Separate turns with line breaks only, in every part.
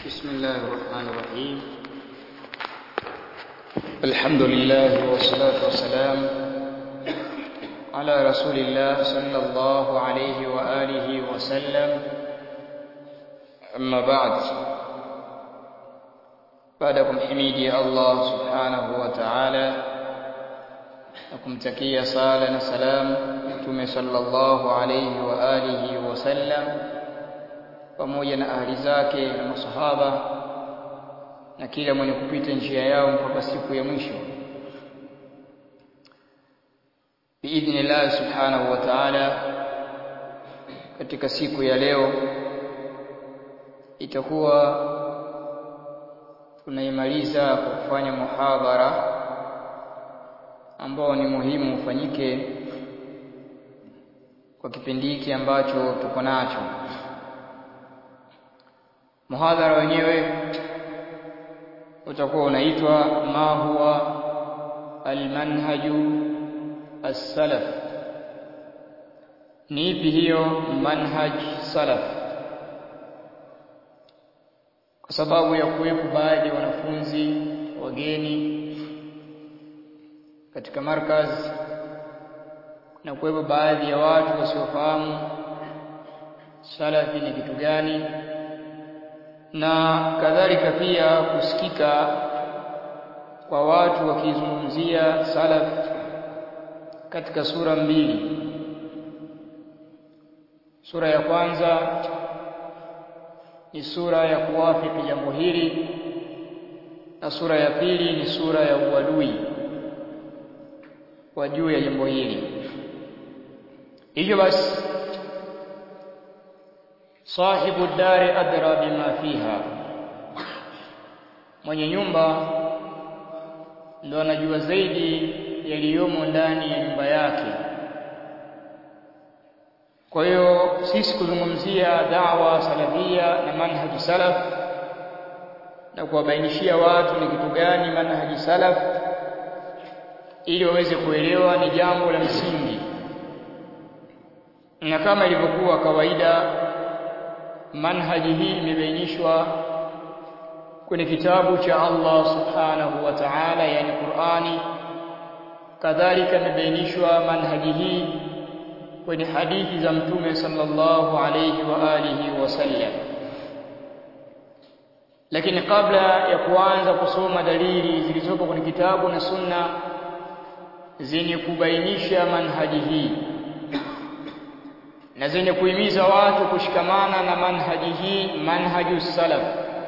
بسم الله الرحمن الرحيم الحمد لله والصلاة والسلام على رسول الله صلى الله عليه وآله وسلم أما بعد بعدكم حميدي الله سبحانه وتعالى nakumtakia sala na salam mtume sallallahu alayhi wa alihi wasallam pamoja na ahli zake na masahaba na kila mwenye kupita njia yao mpaka siku ya mwisho biidhnillah subhanahu wa ta'ala katika siku ya leo itakuwa tunaimaliza kwa kufanya muhadhara ambao ni muhimu ufanyike kwa kipindi hiki ambacho tuko nacho. Muhadhara wenyewe utakuwa unaitwa ma huwa almanhaju as-salaf. Ni ipi hiyo manhaj salaf? Kwa sababu ya kuwepo baadhi ya wanafunzi wageni katika markaz na kuwepo baadhi ya watu wasiofahamu salafi ni kitu gani na kadhalika pia kusikika kwa watu wakizungumzia salaf katika sura mbili sura ya kwanza ni sura ya kuwafiki jambo hili na sura ya pili ni sura ya uadui kwa juu ya jambo hili hivyo basi sahibu dari adra bima fiha mwenye nyumba ndo anajua zaidi yaliyomo ndani ya nyumba yake kwa hiyo sisi kuzungumzia dawa salafia na manhaji salaf na kuwabainishia watu ni kitu gani manhaji salaf ili waweze kuelewa ni jambo la msingi na kama ilivyokuwa kawaida manhaji hii imebainishwa kwenye kitabu cha Allah subhanahu wa ta'ala yani Qur'ani kadhalika imebainishwa manhaji hii kwenye hadithi za mtume sallallahu alayhi wa alihi wasallam lakini kabla ya kuanza kusoma dalili zilizopo kwenye kitabu na sunna zenye kubainisha manhaji hii na zenye kuhimiza watu kushikamana na manhaji hii manhaju salaf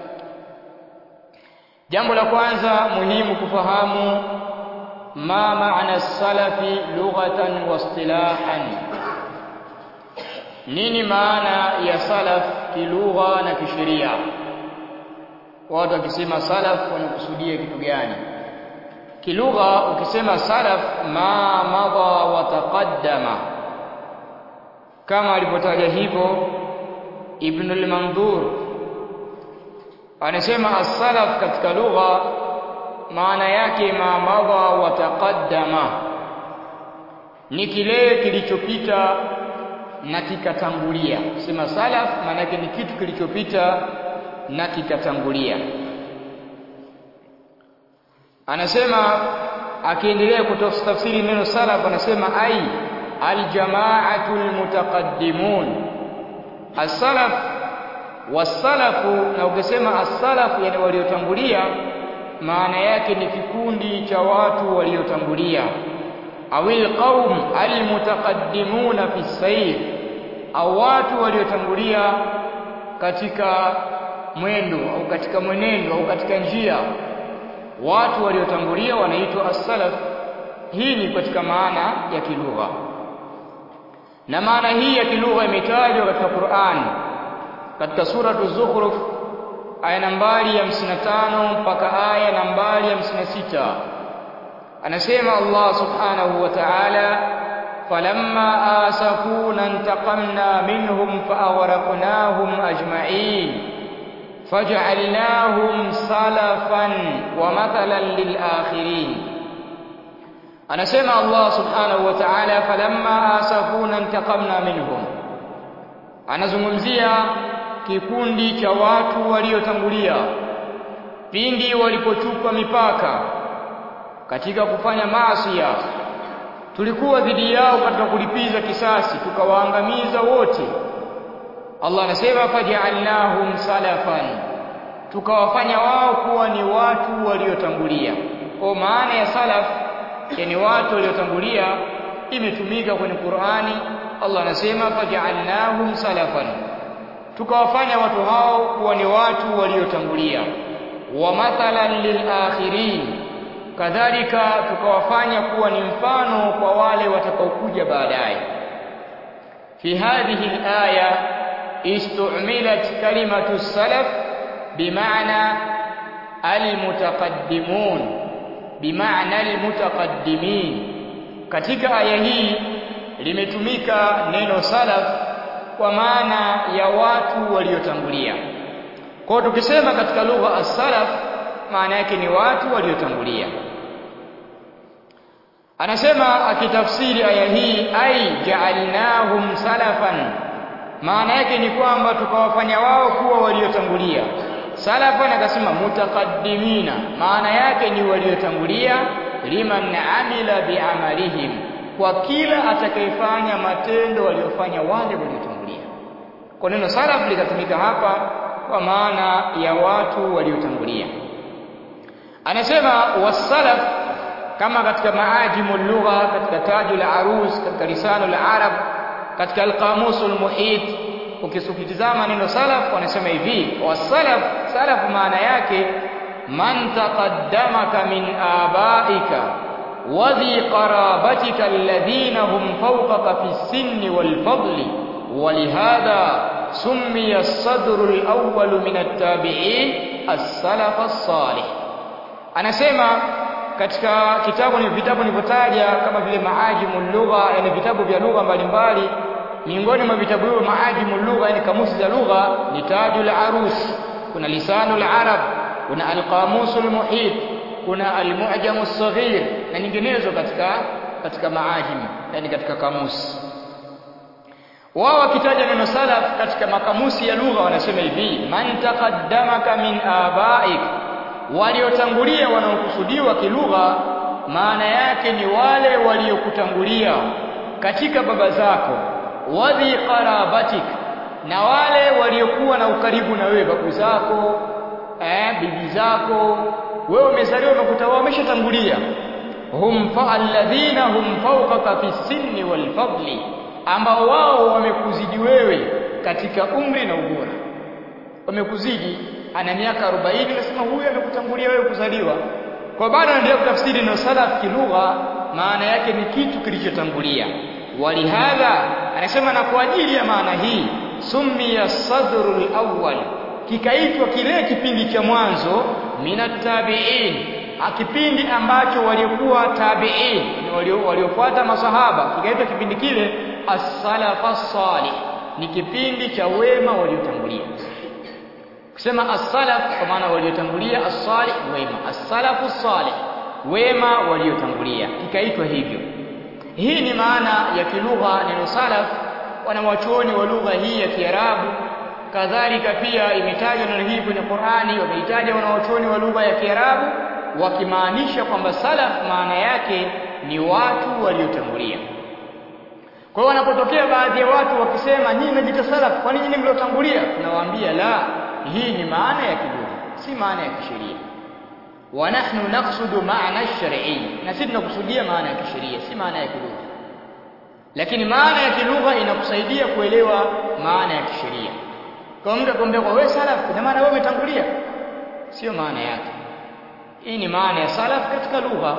jambo la kwanza muhimu kufahamu ma maana salafi lughatan wa istilahan nini maana ya salaf kilugha na kisheria watu wakisema salaf wanakusudia kitu gani kilugha ukisema salaf ma madha wa taqaddama kama alivyotaja hivyo Ibn al-Mandhur anasema as-salaf katika lugha maana yake ma madha wa taqaddama ni kile kilichopita na kikatangulia sema salaf maana yake ni kitu kilichopita na kikatangulia anasema akiendelea kutafsiri neno salaf anasema ai aljamaatu almutaqaddimun as-salaf was-salafu na ukisema as-salaf yani waliotangulia maana yake ni kikundi cha watu waliotangulia awil qaum almutaqaddimuna fi sayr au watu waliotangulia katika mwendo au katika mwenendo au katika njia watu waliotangulia wanaitwa as-salaf hii ni katika maana ya kilugha na maana hii ya kilugha imetajwa katika Qur'an katika suratu Zukhruf aya nambari ya 55 mpaka aya nambari ya 56 anasema Allah subhanahu wa ta'ala falamma asafuna intaqamna minhum fa'aghraqnahum ajma'in faj'alnahum salafan wa mathalan lil akhirin anasema Allah subhanahu wa ta'ala falamma asafuna intaqamna minhum anazungumzia kikundi cha watu waliotangulia pindi walipochupa mipaka katika kufanya maasi tulikuwa dhidi yao katika kulipiza kisasi tukawaangamiza wote Allah anasema faj'alnahum salafan tukawafanya wao kuwa ni watu waliotangulia kwa maana ya salaf yani watu waliotangulia imetumika kwenye Qur'ani Allah anasema faj'alnahum salafan tukawafanya watu hao kuwa ni watu waliotangulia wa mathalan lilakhirin kadhalika tukawafanya kuwa ni mfano kwa wale watakaokuja baadaye fi hadhihi alaya istu'milat kalimatu salaf bimaana almutaqaddimun bimaana almutaqaddimin katika aya hii limetumika neno salaf kwa maana ya watu waliotangulia kwa tukisema katika lugha as-salaf maana yake ni watu waliotangulia anasema akitafsiri aya hii ai ja'alnahum salafan maana yake ni kwamba tukawafanya wao kuwa waliotangulia salafan akasema mutaqaddimina maana yake ni waliotangulia liman amila biamalihim kwa kila atakayefanya matendo waliofanya wale waliotangulia kwa neno salaf likatumika hapa kwa maana ya watu waliotangulia anasema wasalaf kama katika maajimu lugha katika tajul arus katika lisanul arab katika alqamusul muhit ukisukitizama neno salaf wanasema hivi wasalaf salaf maana yake man taqaddamaka min abaika wa dhi qarabatika alladhina hum fawqaka fi sinni wal fadli ولهذا سمي الصدر الأول من التابعين السلف الصالح anasema katika kitabu ni vitabu nilivyotaja kama vile maajimu lugha yani vitabu vya lugha mbalimbali miongoni mwa vitabu hivyo maajimu lugha yani kamusi za lugha ni tajul arus kuna lisanul arab kuna alqamusul muhit kuna almu'jamu saghir na nyinginezo katika katika maajim yani katika kamusi wao wakitaja neno salaf katika makamusi ya lugha wanasema hivi man taqaddamaka min abaik waliotangulia wanaokusudiwa kilugha maana yake ni wale waliokutangulia katika baba zako wadhi qarabatik na wale waliokuwa na ukaribu na wewe babu zako eh, bibi zako wewe umezaliwa umekuta wao wameshatangulia hum fa alladhina hum fawqaka fi sinni wal fadli ambao wao wamekuzidi wewe katika umri na ubora wamekuzidi ana miaka 40 nasema huyu amekutangulia wewe kuzaliwa kwa bado anaendelea kutafsiri neno salaf kilugha maana yake ni kitu kilichotangulia walihadha anasema na kwa ajili ya maana hii summiya sadrul awwal kikaitwa kile kipindi cha mwanzo minat tabi'in kipindi ambacho waliokuwa tabi'in waliofuata masahaba kikaitwa kipindi kile as-salafa salih ni kipindi cha wema waliotangulia kusema as-salaf kwa maana waliotangulia as-salih wema as-salafu salih wema waliotangulia kikaitwa hivyo hii ni maana ya kilugha neno salaf wanawachuoni wa lugha hii ya Kiarabu kadhalika pia imetajwa neno hili kwenye Qur'ani wameitaja wanawachuoni wa lugha ya Kiarabu wakimaanisha kwamba salaf maana yake ni watu waliotangulia kwa hiyo wanapotokea baadhi ya watu wakisema nyinyi mnajiita salaf kwa nini nyinyi mliotangulia tunawaambia la hii ni maana ya kilugha si maana ya kisheria wa nahnu naqsudu maana ash-shar'i na sisi tunakusudia maana ya kisheria si maana ya kilugha lakini maana ya kilugha inakusaidia kuelewa maana ya kisheria kwa mtu akwambia kwa wewe salaf ina maana wewe umetangulia sio maana yake hii ni maana ya salaf katika lugha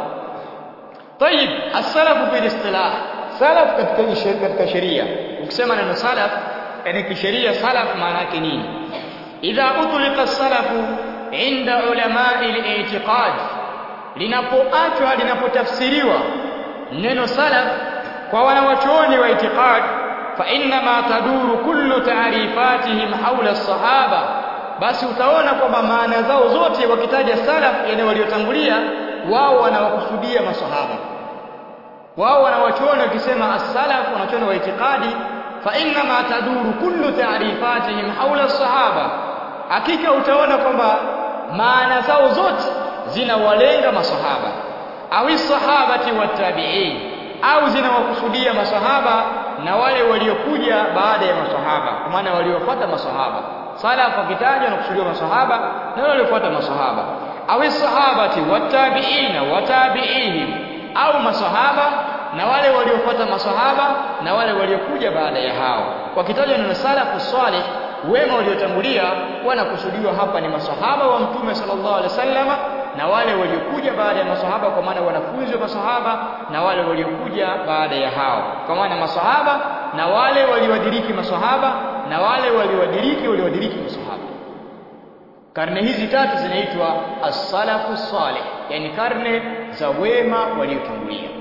طيب السلف في الاصطلاح salaf katika katika sheria ukisema neno salaf yani kisheria salaf maana yake nini idha utliqa salafu inda ulama'i al-i'tiqad linapoachwa linapotafsiriwa neno salaf kwa wanawachuoni wa i'tiqad fa inna ma taduru kullu ta'rifatihim hawla as-sahaba basi utaona kwamba maana zao zote wakitaja salaf yani waliotangulia wao wanawakusudia masahaba wao wanawachuoni wakisema as-salaf wanachuoni wa itikadi fa inna ma taduru kullu ta'rifatihim hawla as-sahaba hakika utaona kwamba maana zao zote zinawalenga masahaba au sahabati watabi'in au zinawakusudia masahaba na wale waliokuja baada ya masahaba kwa maana waliofuata masahaba salaf wakitajwa wanakusudiwa masahaba na wale waliofuata masahaba au sahabati watabi'ina watabi'ihim au masahaba na wale waliofuata masahaba na wale waliokuja baada ya hao wakitajwa neno salafu salih wema waliotangulia wanakusudiwa hapa ni masahaba wa mtume sallallahu alaihi wasallama na wale waliokuja baada ya masahaba kwa maana wanafunzi wa masahaba na wale waliokuja baada ya hao kwa maana masahaba na wale waliowadiriki masahaba na wale waliowadiriki waliowadiriki masahaba karne hizi tatu zinaitwa as-salafu salih yani karne za wema waliotangulia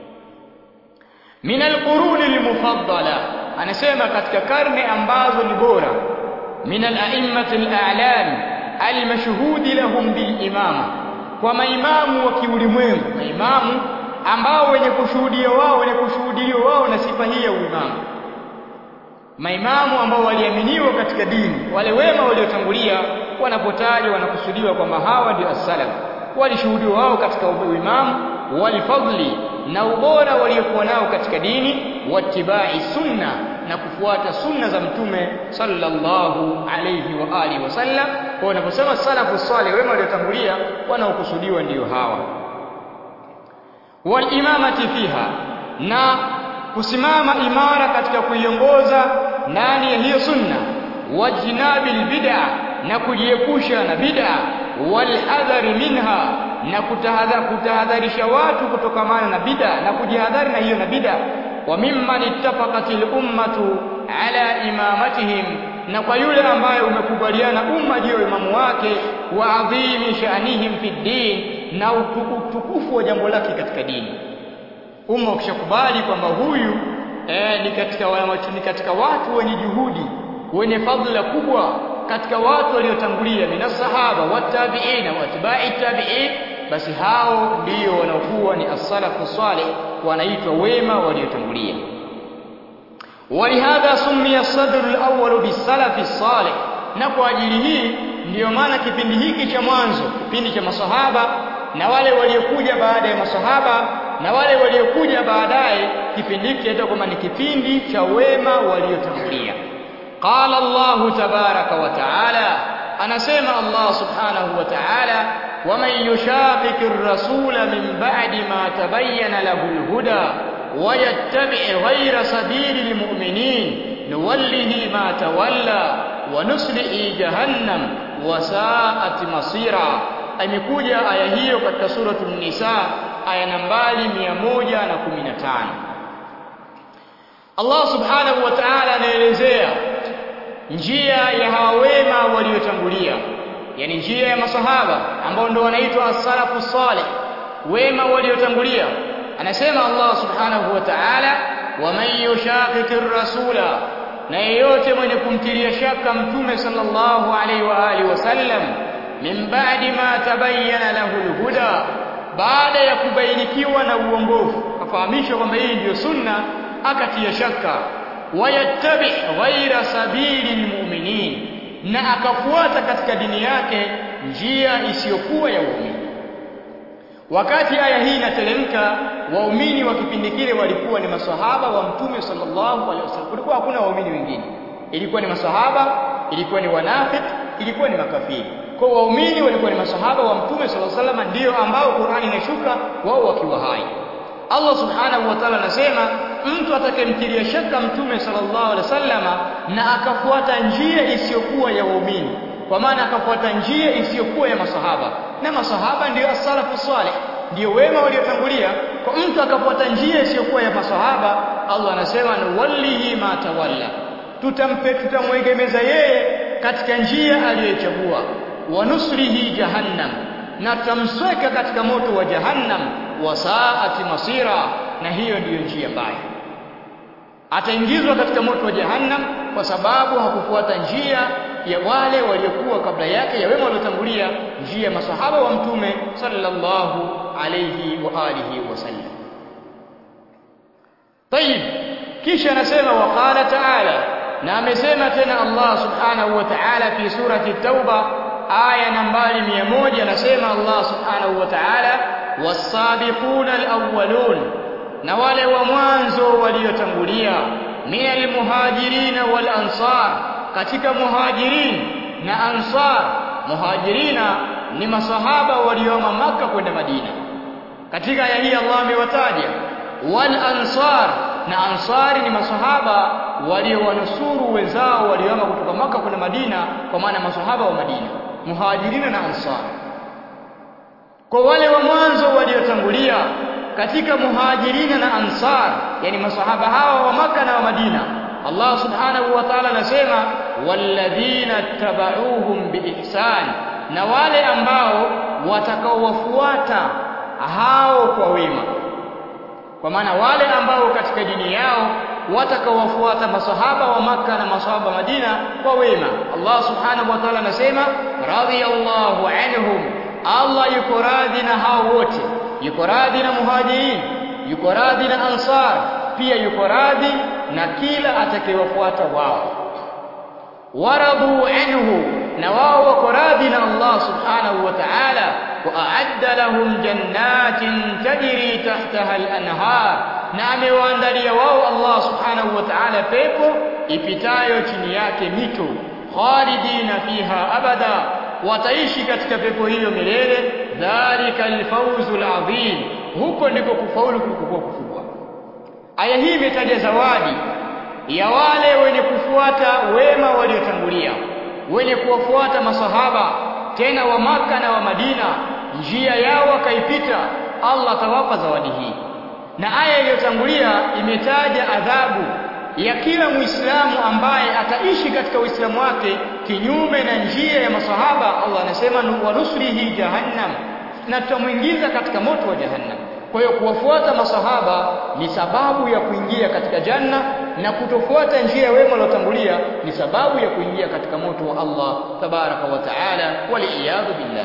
min al-quruni al-mufaddala anasema katika karne ambazo ni bora min al-a'immati al-a'lam al-mashhudi lahum bil imama kwa maimamu wa kiulimwengu maimamu ambao wenye kushuhudia wao wenye kushuhudiliwa wao na sifa hii ya uimamu maimamu ambao waliaminiwa katika dini wale wema waliotangulia wanapotajwa wanakusudiwa kwamba hawa ndio as-salaf walishuhudiwa wao katika uimamu walfadli na ubora waliokuwa nao katika dini wattibai sunna na kufuata sunna za mtume sallallahu alayhi wa alihi wasallam kwa unaposema salafu salih wema waliotangulia wanaokusudiwa ndiyo hawa walimamati fiha na kusimama imara katika kuiongoza ndani ya hiyo sunna wajinabil bid'a na kujiepusha na bid'a walhadhari minha na kutahadharisha watu kutokamana na bid'a na kujihadhari na hiyo na bid'a wa mimman ittafaqatil ummatu ala imamatihim na kwa yule ambaye umekubaliana umma juu ya imamu wake wa adhimi sha'nihim fi din na utukufu wa jambo lake katika dini umma ukishakubali kwamba huyu eh, ni katika ni katika watu wenye juhudi wenye fadhila kubwa katika watu waliotangulia minas sahaba watabiina watbai tabiin basi hao ndio wanaokuwa ni as-salafu salih wanaitwa wema waliotangulia walihadha summiya sadr al-awwal bis-salafi salih na kwa ajili hii ndiyo maana kipindi hiki cha mwanzo kipindi cha masahaba na wale waliokuja baada ya masahaba na wale waliokuja baadaye kipindi hiki kinaitwa kwamba ni kipindi cha wema waliotangulia قال الله تبارك وتعالى أنا سمع الله سبحانه وتعالى ومن يشاقق الرسول من بعد ما تبين له الهدى ويتبع غير سبيل المؤمنين نوله ما تولى ونسله جهنم وساءت مصيرا amekuja aya hiyo katika suratul nisa aya nambari 115 Allah subhanahu wa ta'ala anaelezea njia ya hawa wema waliotangulia yani njia ya masahaba ambao ndio wanaitwa as-salafu salih wema waliotangulia anasema Allah subhanahu wa ta'ala waman yushaqiqir rasula na yeyote mwenye kumtilia shaka mtume sallallahu alaihi wa alihi wasallam min ba'di ma tabayyana lahu al-huda baada ya kubainikiwa na uongofu afahamishwa kwamba hii ndiyo sunna akatia shaka wayattabi ghaira sabili almu'minin na akafuata katika dini yake njia isiyokuwa ya waumini wakati aya hii inateremka waumini wa kipindi kile walikuwa ni maswahaba wa mtume sallallahu alaihi wasallam kulikuwa hakuna waumini wengine ilikuwa ni maswahaba ilikuwa ni wanafiki ilikuwa ni makafiri kwa waumini walikuwa ni maswahaba wa mtume sallallahu alaihi wasallam ndio ambao Qur'ani inashuka wao wakiwa hai Allah subhanahu wa ta'ala anasema mtu atakayemtilia shaka mtume sallallahu alaihi wasallama na akafuata njia isiyokuwa ya waumini kwa maana akafuata njia isiyokuwa ya masahaba na masahaba ndiyo as-salafu salih ndio wema waliotangulia kwa mtu akafuata njia isiyokuwa ya masahaba Allah anasema nuwallihi ma tawalla tutampe tutamwegemeza yeye katika njia aliyochagua wa nusrihi jahannam na tutamsweka katika moto wa jahannam wa saati masira na hiyo ndiyo njia mbaya ataingizwa katika moto wa jahannam kwa sababu hakufuata njia ya wale waliokuwa kabla yake ya wema waliotangulia njia ya masahaba wa mtume sallallahu alayhi wa alihi wasallam طيب kisha anasema waqala ta'ala na amesema tena Allah subhanahu wa ta'ala fi surati tauba aya nambari 100 anasema Allah subhanahu wa ta'ala was-sabiquna al-awwalun na wale wa mwanzo waliotangulia minal muhajirina wal ansar katika muhajirin na ansar muhajirina ni masahaba walioama maka kwenda Madina katika aya hii Allah amewataja wal ansar na ansari ni masahaba waliowanusuru wenzao walioama kutoka maka kwenda Madina kwa maana masahaba wa Madina muhajirina na ansar kwa wale wa mwanzo waliotangulia katika muhajirina na ansar yani masahaba hawa wa maka na wa Madina Allah subhanahu wa ta'ala anasema walladhina tabauhum biihsan na wale ambao watakaowafuata hao kwa wema kwa maana wale ambao katika dini yao watakaowafuata masahaba wa maka na masahaba Madina kwa wema Allah subhanahu wa ta'ala anasema radiyallahu anhum Allah yuko radhi na hao wote yuko radhi na muhajirin yuko radhi na ansar pia yuko radhi na kila atakayewafuata wao waradu anhu na wao wako radhi na Allah subhanahu wa ta'ala wa a'adda lahum jannatin tajri tahtaha al-anhar na amewaandalia wao Allah subhanahu wa ta'ala pepo ipitayo chini yake mito khalidina fiha abada wataishi katika pepo hiyo milele dhalika alfawzul adhim huko ndiko kufaulu kulikokuwa kukubwa aya hii imetaja zawadi ya wale wenye kufuata wema waliotangulia wenye kuwafuata masahaba tena wa maka na wa Madina njia yao wakaipita Allah atawapa zawadi hii na aya iliyotangulia imetaja adhabu ya kila Muislamu ambaye ataishi katika Uislamu wake kinyume na njia ya masahaba Allah anasema wanusrihi jahannam na tutamuingiza katika moto wa jahannam kwa hiyo kuwafuata masahaba ni sababu ya kuingia katika janna na kutofuata njia ya wema waliotangulia ni sababu ya kuingia katika moto wa Allah tabaraka wa taala waliyadhu billah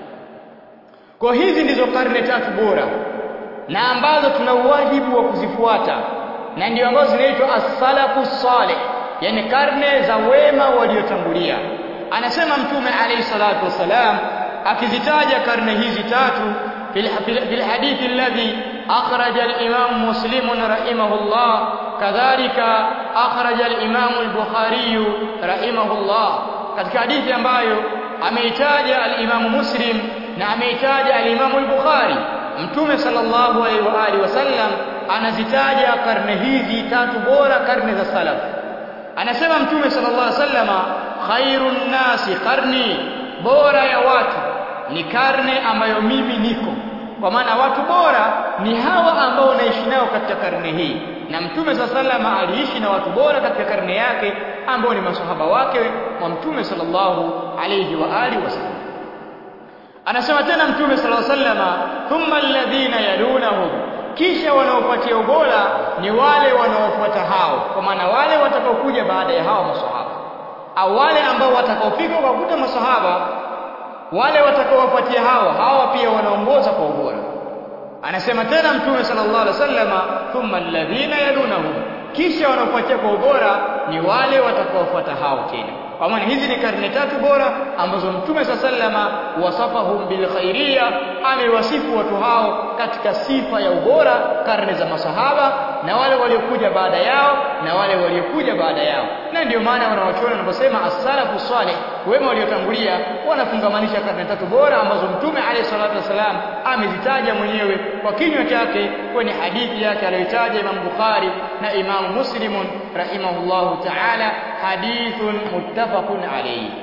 kwa hizi ndizo karne tatu bora na ambazo tuna uwajibu wa kuzifuata na ndio ambazo zinaitwa as-salafu salih yani karne za wema waliotangulia anasema mtume alayhi salatu wasalam akizitaja karne hizi tatu في الحديث الذي أخرج الإمام مسلم رحمه الله كذلك أخرج الإمام البخاري رحمه الله katika hadithi ambayo ameitaja al-Imam Muslim na ameitaja al-Imam al-Bukhari Mtume sallallahu alaihi wa alihi wasallam anazitaja karne hizi tatu bora karne za salaf anasema Mtume sallallahu alaihi wasallama khairun nasi qarni bora ya watu ni karne ambayo mimi niko kwa maana watu bora ni hawa ambao naishi nao katika karne hii na mtume sallallahu aliishi na watu bora katika karne yake ambao ni masahaba wake wa mtume sallallahu alayhi wa alihi wasallam anasema tena mtume sallallahu alayhi wasallam thumma alladhina yalunahum kisha wanaofuatia ubora ni wale wanaofuata hao kwa maana wale watakaokuja baada ya hawa masahaba au wale ambao watakaofika kwa kuta masahaba wale watakaowafuatia hawa hawa pia wanaongoza kwa ubora anasema tena mtume sallallahu alaihi wasallama thumma alladhina yalunahum kisha wanaofuatia kwa ubora ni wale watakaofuata hao tena kwa maana hizi ni karne tatu bora ambazo mtume sallama wasafahum bil khairia amewasifu watu hao katika sifa ya ubora karne za masahaba na wale waliokuja baada yao na wale waliokuja baada yao na ndio maana wanawachuoni wanaposema as-salafu salih wema waliotangulia wanafungamanisha karne tatu bora ambazo mtume alayhi salatu wasalam amezitaja mwenyewe kwa kinywa chake kwenye hadithi yake aliyotaja Imam Bukhari na Imam Muslim rahimahullahu ta'ala hadithun muttafaqun alayhi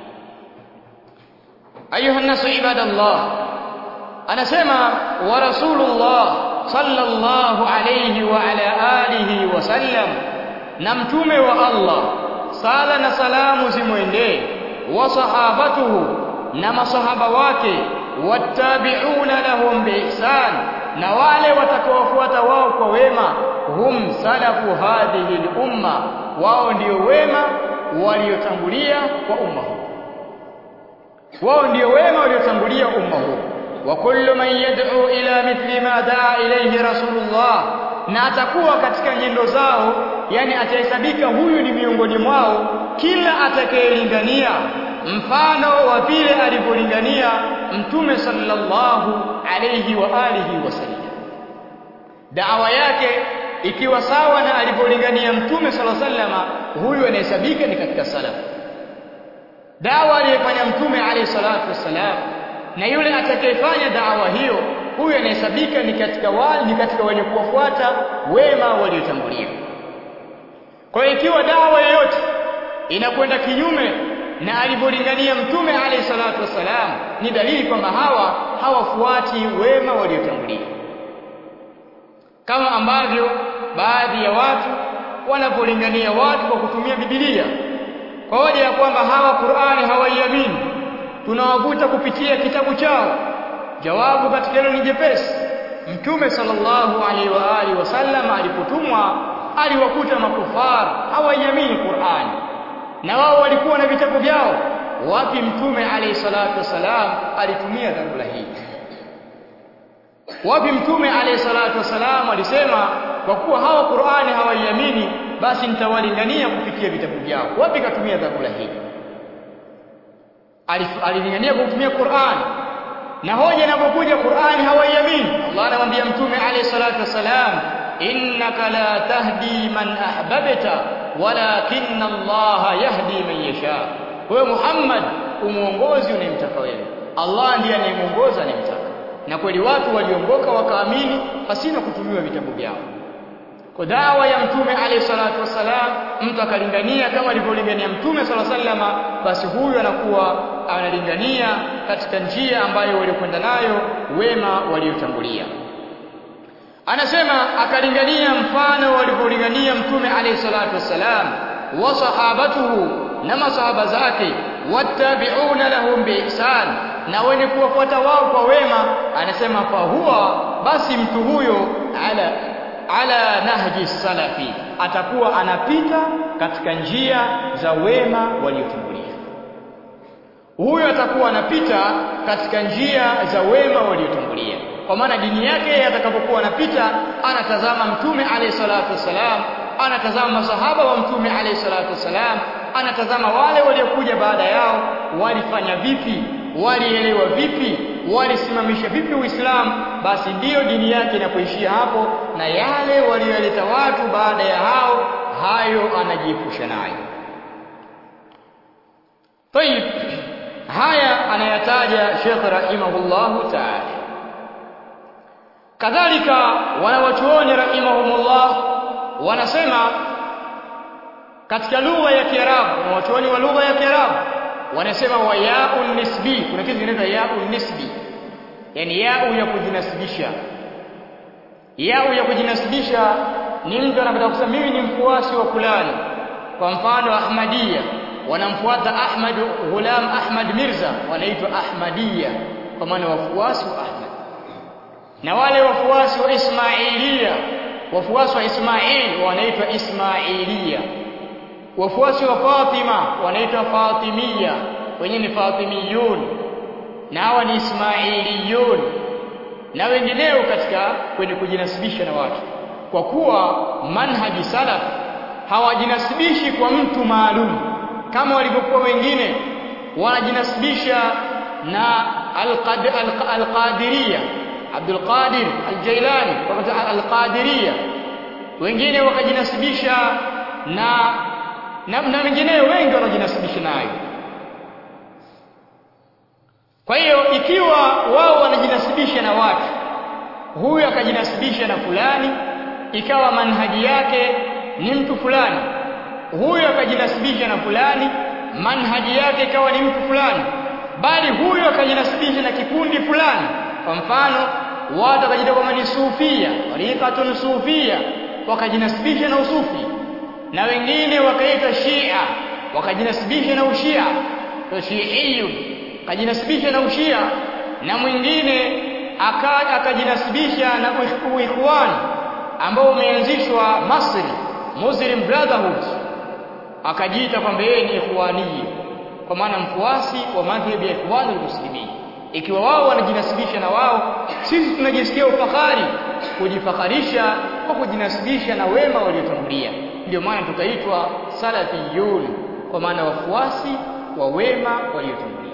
ayuha an-nasu ibadallah anasema wa rasulullah sallallahu alayhi wa ala alihi wa sallam na mtume wa Allah sala na salamu zimwendee wa sahabatuhu na masahaba wake wattabi'una lahum biihsan na wale watakaofuata wao kwa wema hum salafu hadhihi al-umma wao ndio wema waliotangulia kwa umma huu wao ndio wema waliotangulia umma huu wa kullu man yad'u ila mithli ma da'a ilayhi rasulullah na atakuwa katika nyendo zao yani atahesabika huyu ni miongoni mwao kila atakayelingania mfano wa vile alivyolingania mtume sallallahu alayhi wa alihi wasallam dawa yake ikiwa sawa na alivyolingania mtume sallallahu alayhi wasallam huyu anahesabika ni katika salafu dawa aliyofanya mtume alayhi salatu wasalam na yule atakayefanya dawa hiyo huyu anahesabika ni katika wale ni katika wenye kuwafuata wema waliotangulia kwa hiyo ikiwa dawa yoyote inakwenda kinyume na alivyolingania mtume alayhi salatu wasalam ni dalili kwamba hawa hawafuati wema waliotangulia kama ambavyo baadhi ya watu wanapolingania watu kwa kutumia Biblia kwa hoja ya kwamba hawa Qur'ani hawaiamini tunawavuta kupitia kitabu chao jawabu katika hilo ni jepesi mtume sallallahu alaihi wa alihi wasallam alipotumwa aliwakuta makufar hawaiamini Qur'ani na wao walikuwa na vitabu vyao wapi mtume alayhi salatu wasalam alitumia dharura hii wapi mtume alayhi salatu wasalam alisema kwa kuwa hawa Qur'ani hawaiamini basi nitawalingania kupitia vitabu vyao wapi katumia dharura hii alilingania kutumia Qur'ani na hoja inapokuja Qur'ani hawaiamini Allah anamwambia mtume alayhi salatu wasalam innaka la tahdi man ahbabta walakinna Allah yahdi man yasha wewe Muhammad umuongozi unayemtaka wewe Allah ndiye anayemuongoza anayemtaka na kweli watu waliongoka wakaamini pasina kutumiwa vitabu vyao kwa dawa ya mtume alayhi salatu wasalam mtu akalingania kama alivyolingania mtume sallallahu alayhi wasallam basi huyu anakuwa analingania katika njia ambayo walikwenda nayo wema waliotangulia anasema akalingania mfano walivyolingania mtume alayhi salatu wasalam wa sahabatuhu na masahaba zake wattabi'una lahum biihsan na wenye kuwafuata wao kwa wema anasema fa huwa basi mtu huyo ala ala nahji salafi atakuwa anapita katika njia za wema waliotangulia huyo atakuwa anapita katika njia za wema waliotangulia kwa maana dini yake atakapokuwa anapita anatazama mtume alayhi salatu wasalam anatazama masahaba wa mtume alayhi salatu wasalam anatazama wale waliokuja baada yao walifanya vipi walielewa vipi walisimamisha vipi uislamu basi ndiyo dini yake inapoishia hapo na yale waliyoleta watu baada ya hao hayo anajiepusha nayo طيب haya anayataja Sheikh rahimahullahu ta'ala kadhalika wanawachuoni rahimahumullah wanasema katika lugha ya Kiarabu wanawachuoni wa lugha ya Kiarabu wanasema wa yaun nisbi kuna kitu kinaitwa yaun nisbi yani yau ya kujinasibisha yau ya kujinasibisha ni mtu anapenda kusema mimi ni mfuasi wa fulani kwa mfano Ahmadiyya wanamfuata Ahmad Ghulam Ahmad Mirza wanaitwa Ahmadiyya kwa maana wafuasi wa Ahmad na wale wafuasi wa Ismailia wafuasi wa Ismail wanaitwa Ismailia wafuasi wa Fatima wanaitwa Fatimia wenyewe ni Fatimiyun na hawa ni Ismailiyun na wengineo katika kwenye kujinasibisha na watu kwa kuwa manhaji salaf hawajinasibishi kwa mtu maalum kama walivyokuwa wengine wanajinasibisha na al-Qadiriyya Abdul Qadir al-Jailani al-Qadiriyya wengine wakajinasibisha na na, na wengineo wengi wanajinasibisha nayo kwa hiyo ikiwa wao wanajinasibisha na watu huyu akajinasibisha na fulani ikawa manhaji yake ni mtu fulani huyu akajinasibisha na fulani manhaji yake ikawa ni mtu fulani bali huyu akajinasibisha na kikundi fulani kwa mfano watu wakajita kwamba ni sufia tariqatun sufia wakajinasibisha na usufi na wengine wakaitwa shia wakajinasibisha na ushia to shiiyun akajinasibisha na ushia na mwingine akajinasibisha na uikhwan ambao umeanzishwa Masri Muslim Brotherhood akajiita kwamba yeye ni ikhwani kwa maana mfuasi wa madhhabi ya ikhwan muslimin ikiwa wao wanajinasibisha na wao sisi tunajisikia ufahari kujifakharisha kwa kujinasibisha na wema waliotangulia ndio maana tukaitwa salafiyun kwa maana wafuasi wa wema waliotangulia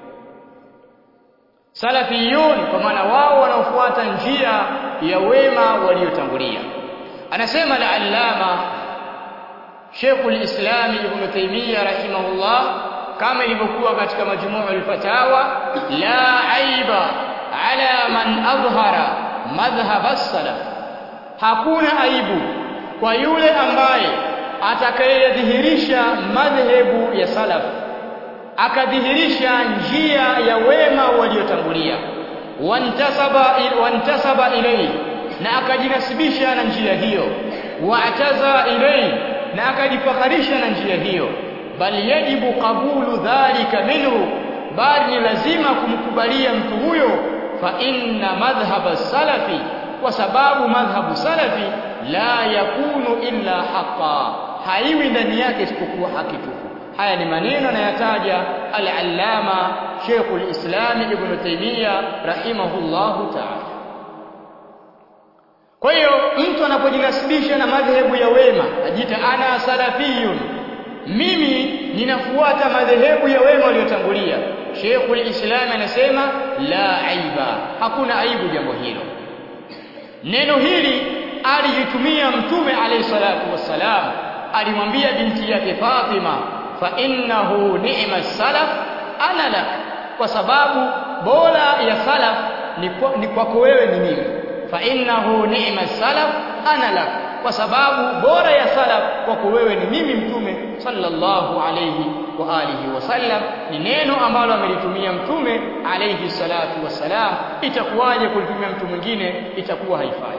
salafiyun kwa maana wao wanaofuata njia ya wema waliotangulia anasema al-allama Sheikhul Islam Ibn Taymiyyah rahimahullah kama ilivyokuwa katika majmuu al-fatawa la aiba ala man adhhara madhhab as-salaf hakuna aibu kwa yule ambaye atakayedhihirisha madhehebu ya salaf akadhihirisha njia ya wema waliotangulia wantasaba wantasaba ilayhi na akajinasibisha na njia hiyo wa'taza ilayhi na akajifakharisha na njia hiyo bali yajibu qabulu dhalika minhu bali ni lazima kumkubalia mtu huyo fa inna madhhab salafi kwa sababu madhhabu salafi la yakunu illa haqa haiwi ndani yake isipokuwa haki tupu haya ni maneno anayataja al-allama Sheikhul Islam Ibn Taymiyyah rahimahullahu ta'ala kwa hiyo mtu anapojinasibisha na madhehebu ya wema ajiita ana salafiyun mimi ninafuata madhehebu ya wema waliotangulia Sheikhul Islam anasema la aiba hakuna aibu jambo hilo neno hili alijitumia mtume alayhi salatu wassalam alimwambia binti yake Fatima fa innahu ni'ma salaf ana lak kwa sababu bora ya salaf ni kwako wewe ni mimi fa innahu ni'ma salaf ana lak kwa sababu bora ya salaf kwako wewe ni mimi mtume sallallahu alayhi wa alihi wasallam ni neno ambalo amelitumia mtume alayhi salatu wassalam itakuwaje kulitumia mtu mwingine itakuwa haifai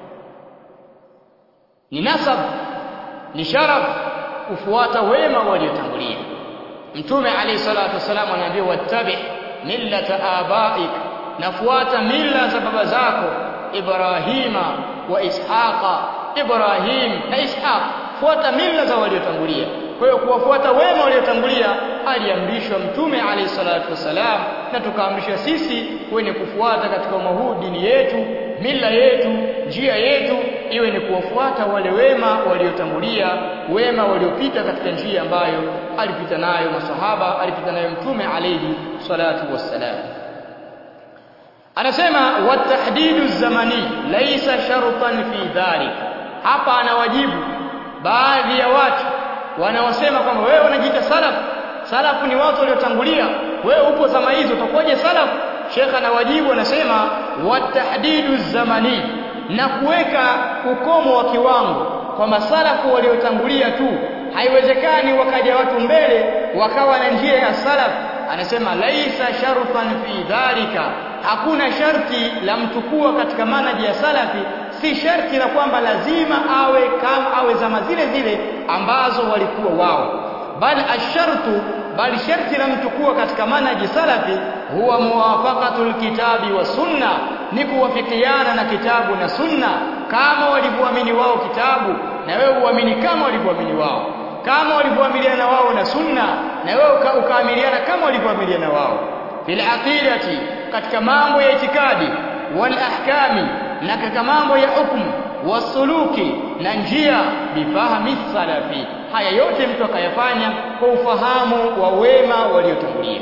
ni nasab ni sharaf kufuata wema waliotangulia mtume alayhi salatu wasallam anaambia wattabi millata abaik nafuata mila za baba zako ibrahima wa ishaqa ibrahim na ishaq fuata mila za waliotangulia kwa hiyo kuwafuata wema waliotangulia aliamrishwa mtume alayhi salatu wasalam na tukaamrishwa sisi wenye kufuata katika umma huu dini yetu mila yetu njia yetu iwe ni kuwafuata wale wema waliotangulia wema waliopita katika njia ambayo alipita nayo masahaba alipita nayo mtume alayhi salatu wassalam anasema watahdidu zamani laisa shartan fi dhalik hapa anawajibu baadhi ya watu wanaosema kwamba wewe unajiita salaf salafu ni watu waliotangulia wewe upo zama hizo utakuwaje salaf Sheikh anawajibu anasema watahdidu zamani na kuweka ukomo wa kiwango kwamba salafu waliotangulia tu haiwezekani wakaja watu mbele wakawa na njia ya salaf anasema laisa shartan fi dhalika hakuna sharti la mtu kuwa katika manaji ya salafi si sharti la kwamba lazima awe kama awe zama zile zile ambazo walikuwa wao bali ashartu bali sharti la mtu kuwa katika manaji salafi huwa muwafaqatul kitabi wa sunna ni kuwafikiana na kitabu na sunna kama walivyoamini wao kitabu na wewe uamini kama walivyoamini wao kama walivyoamiliana wao na sunna na wewe ukaamiliana kama walivyoamiliana wao bil aqidati katika mambo ya itikadi wal ahkami na katika mambo ya hukumu wasuluki na njia bifahami salafi haya yote mtu akayafanya kwa ufahamu wa wema waliotangulia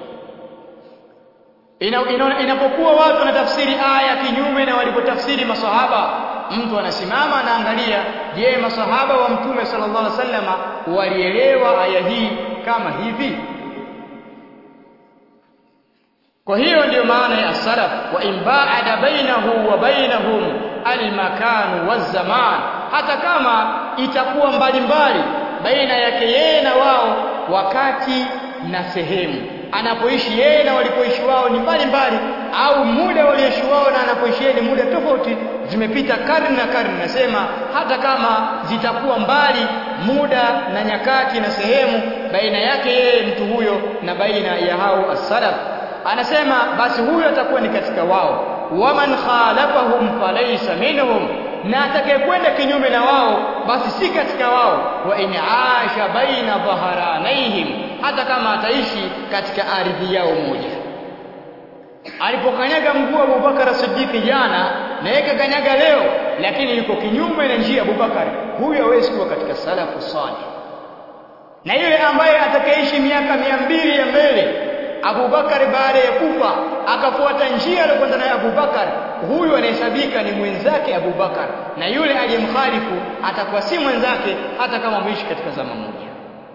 inapokuwa watu wanatafsiri aya kinyume na walipotafsiri masahaba mtu anasimama anaangalia je masahaba wa mtume sallallahu alaihi wasallama walielewa aya hii kama hivi kwa hiyo ndiyo maana ya salaf wa imbaada bainahu wa bainahum almakan wazaman hata kama itakuwa mbalimbali baina yake yeye na wao wakati na sehemu anapoishi yeye na walipoishi wao ni mbalimbali au muda walioishi wao na anapoishi yeye ni muda tofauti zimepita karne na karne nasema hata kama zitakuwa mbali muda na nyakati na sehemu baina yake yeye mtu huyo na baina ya hao as-salaf anasema basi huyo atakuwa ni katika wao waman khalafahum falaysa minhum na atakayekwenda kinyume na wao basi si katika wao wa in aasha baina dhaharanaihim hata kama ataishi katika ardhi yao moja alipokanyaga mguu Abubakar Siddiq jana na yeye kanyaga leo lakini yuko kinyume na njia ya Abubakar huyo hawezi kuwa katika salafu salih na yule ambaye atakayeishi miaka mia mbili ya mbele Abubakar baada ya kufa akafuata njia aliyokwenda nayo Abubakar huyu anahesabika ni mwenzake Abubakar na yule aliyemkhalifu atakuwa si mwenzake hata kama ameishi katika zama moja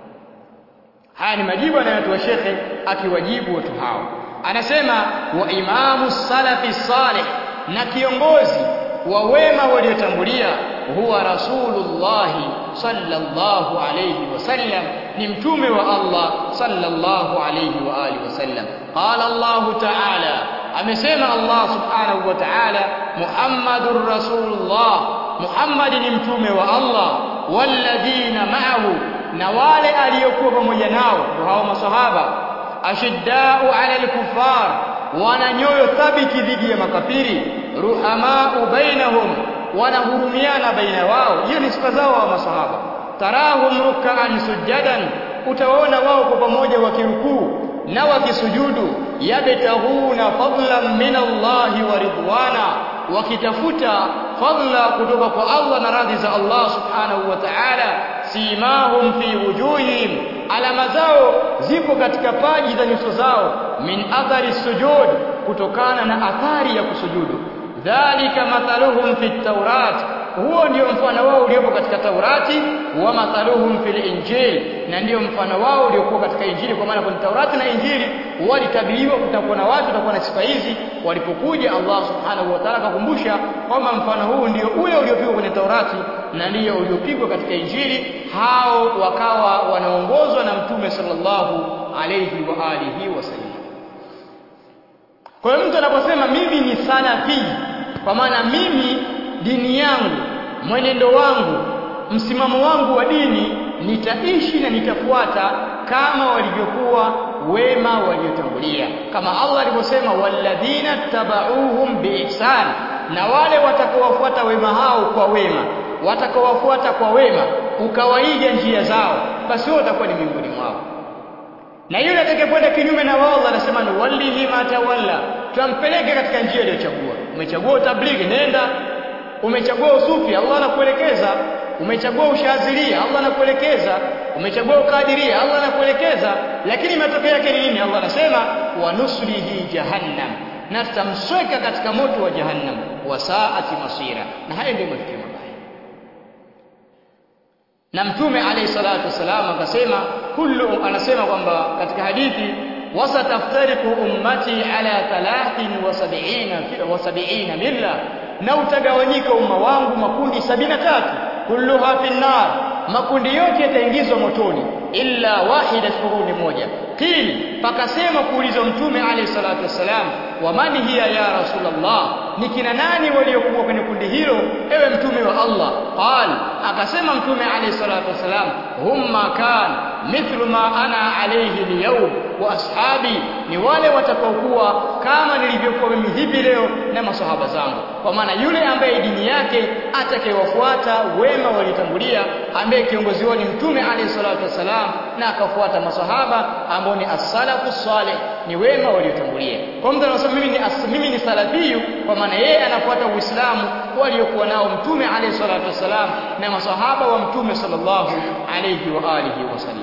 haya ni majibu anayotoa shekhe akiwajibu watu hao anasema wa imamu salafi salih na kiongozi wa wema waliotangulia huwa rasulullah sallallahu alayhi wasallam ni mtume wa Allah sallallahu alayhi wa alihi wasallam qala Allah ta'ala amesema Allah subhanahu wa ta'ala muhammadur rasulullah muhammad ni mtume wa Allah walladhina ma'ahu na wale aliyokuwa pamoja nao hao masahaba ashiddau ala al-kuffar wana nyoyo thabiti dhidi ya makafiri ruhamau bainahum wanahurumiana baina wao hiyo ni sifa zao wa masahaba tarahum ruk'an sujadan utawaona wao kwa pamoja wakirukuu na wakisujudu yabtahuna fadlan min Allah wa ridwana wakitafuta fadla kutoka kwa Allah na radhi za Allah subhanahu wa ta'ala simahum fi wujuhihim alama zao zipo katika paji za nyuso zao min athari sujud kutokana na athari ya kusujudu dhalika mathaluhum fi tawrat huo ndio mfano wao uliopo katika Taurati wa mathaluhum fil Injil na ndio mfano wao uliokuwa katika Injili kwa maana kwenye Taurati na Injili walitabiriwa kutakuwa na watu watakuwa na sifa hizi walipokuja Allah subhanahu wa ta'ala akakumbusha kwamba mfano huu ndio ule uliopigwa kwenye Taurati na ndio uliopigwa katika Injili hao wakawa wanaongozwa na Mtume sallallahu alayhi wa alihi wasallam kwa hiyo mtu anaposema mimi ni salafi kwa maana mimi dini yangu mwenendo wangu msimamo wangu wa dini nitaishi na nitafuata kama walivyokuwa wema waliotangulia kama Allah alivyosema walladhina tabauhum biihsan na wale watakaowafuata wema hao kwa wema watakaowafuata kwa wema ukawaiga njia zao basi wao watakuwa ni miongoni mwao na yule atakayekwenda kinyume na wao Allah anasema ni wallihi ma tawalla tumpeleke katika njia aliyochagua umechagua utablighi nenda umechagua usufi Allah anakuelekeza umechagua ushazilia Allah anakuelekeza umechagua ukadiria Allah anakuelekeza lakini matokeo yake ni nini Allah anasema wa nuslihi jahannam na tutamsweka katika moto wa jahannam wa saati masira na hayo ndio mafikio mabaya na mtume alayhi salatu wasalam akasema kullu anasema kwamba katika hadithi wasataftariku ummati ala 73 wa 70 milla na utagawanyika umma wangu makundi sabini na tatu kulluha fi nar makundi yote yataingizwa motoni illa wahida shuhuni moja qil pakasema kuulizwa mtume alayhi salatu wassalam wa man hiya ya rasulullah ni kina nani waliokuwa kwenye kundi hilo ewe mtume wa Allah qal akasema mtume alayhi salatu wassalam humma kan mithlu ma ana alayhi alyawm wa ashabi ni wale watakaokuwa kama nilivyokuwa mimi hivi leo na masahaba zangu kwa maana yule ambaye dini yake atakayewafuata wema waliotangulia ambaye kiongozi wao ni mtume alayhi salatu wassalam na akafuata masahaba ambao ni as-salafu salih ni wema waliotangulia kwa mtu anasema mimi ni as, mimi ni salafiyu kwa maana yeye anafuata uislamu waliokuwa nao mtume alayhi salatu wassalam na masahaba wa mtume sallallahu alayhi wa alihi wasallam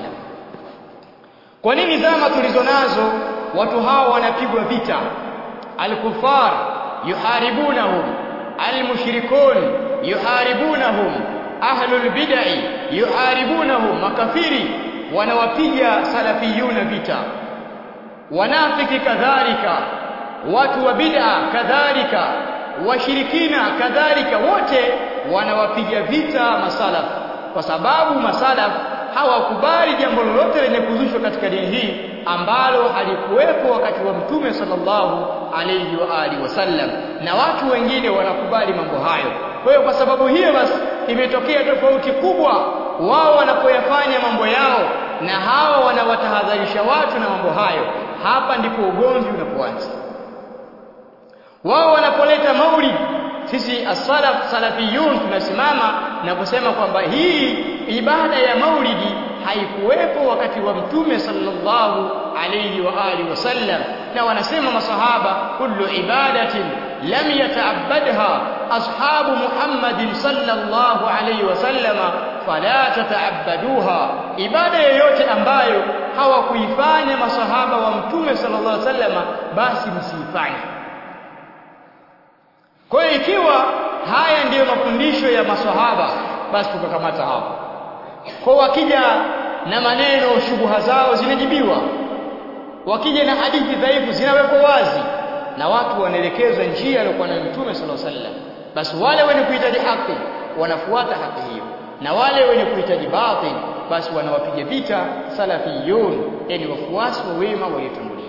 kwa nini zama tulizo nazo watu hao wanapigwa vita al-kufar yuharibunahum al-mushrikun yuharibunahum ahlul bid'ah yuharibunahum makafiri wanawapiga salafiyuna vita wanafiki kadhalika watu wa bid'a kadhalika washirikina kadhalika wote wanawapiga vita masalaf kwa sababu masalaf hawakubali jambo lolote lenye kuzushwa katika dini hii ambalo halikuwepo wakati wa mtume sallallahu alayhi wa alihi wasallam na watu wengine wanakubali mambo hayo kwa hiyo kwa sababu hiyo basi imetokea tofauti kubwa wao wanapoyafanya mambo yao na hawa wanawatahadharisha watu na mambo hayo hapa ndipo ugomvi unapoanza wao wanapoleta maulid sisi as-salaf salafiyun tunasimama na kusema kwamba hii ibada ya maulidi haikuwepo wakati wa mtume sallallahu alayhi wa alihi wasallam na wanasema masahaba kullu ibadatin lam yata'abbadha ashabu Muhammadin sallallahu alayhi wasallama fala tata'abbaduha ibada yoyote ambayo hawakuifanya masahaba wa mtume sallallahu alayhi wasallama basi msiifanye kwa hiyo ikiwa haya ndiyo mafundisho ya maswahaba basi tukakamata hapo kwa wakija na maneno shubuha zao zinajibiwa wakija na hadithi dhaifu zinawekwa wazi na watu wanaelekezwa njia aliyokuwa nayo mtume sallallahu alaihi wasallam basi wale wenye kuhitaji haki wanafuata haki hiyo na wale wenye kuhitaji batil basi wanawapiga vita salafiyun yani wafuasi wa wema waliotangulia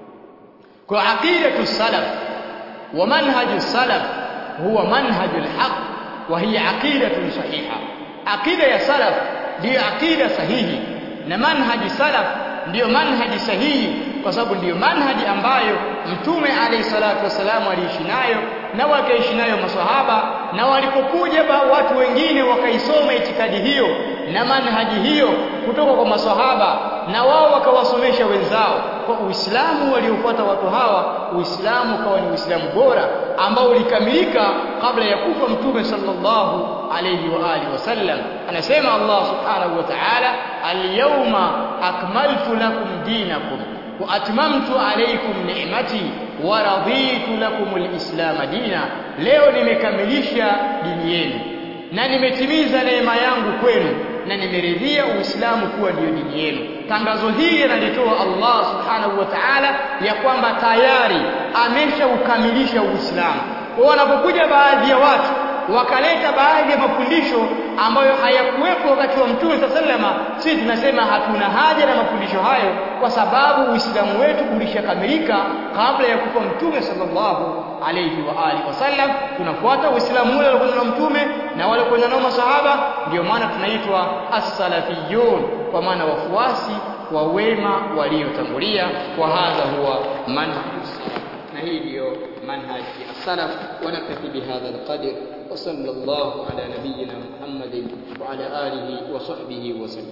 kwa aqidatu salaf wa manhaju salaf huwa manhajul haq wa hiya aqidatun sahiha aqida ya salaf ndiyo aqida sahihi na manhaji salaf ndiyo manhaji sahihi kwa sababu ndiyo manhaji ambayo mtume alayhi salatu wasalam aliishi nayo na wakaishi nayo maswahaba na walipokuja watu wengine wakaisoma itikadi hiyo na manhaji hiyo kutoka kwa maswahaba na wao wakawasomesha wenzao kwa Uislamu waliofuata watu hawa Uislamu ukawa ni Uislamu bora ambao ulikamilika kabla ya kufa mtume sallallahu alayhi wa alihi wasallam anasema Allah subhanahu wa ta'ala al-yawma akmaltu lakum dinakum wa atmamtu alaykum ni'mati wa raditu lakum al-islam dina leo nimekamilisha dini yenu na nimetimiza neema yangu kwenu na nimeridhia Uislamu kuwa ndiyo dini yenu. Tangazo hili analitoa Allah Subhanahu wa Ta'ala ya kwamba tayari ameshaukamilisha Uislamu. Kwa wanapokuja baadhi ya watu wakaleta baadhi ya mafundisho ambayo hayakuwepo wakati wa Mtume sallama, sisi tunasema hatuna haja na mafundisho hayo, kwa sababu Uislamu wetu ulishakamilika kabla ya kufa Mtume sallallahu alayhi wa alihi wasallam. Tunafuata Uislamu ule aliokuwa nao Mtume na wale waliokuwa nao masahaba, ndio maana tunaitwa as-salafiyun, kwa maana wafuasi wa wema waliotangulia. Wa hadha huwa manhaj na hii ndiyo manhaj ya salaf. Wanaktafi bihadha alqadr وصلى الله على نبينا محمد وعلى آله وصحبه وسلم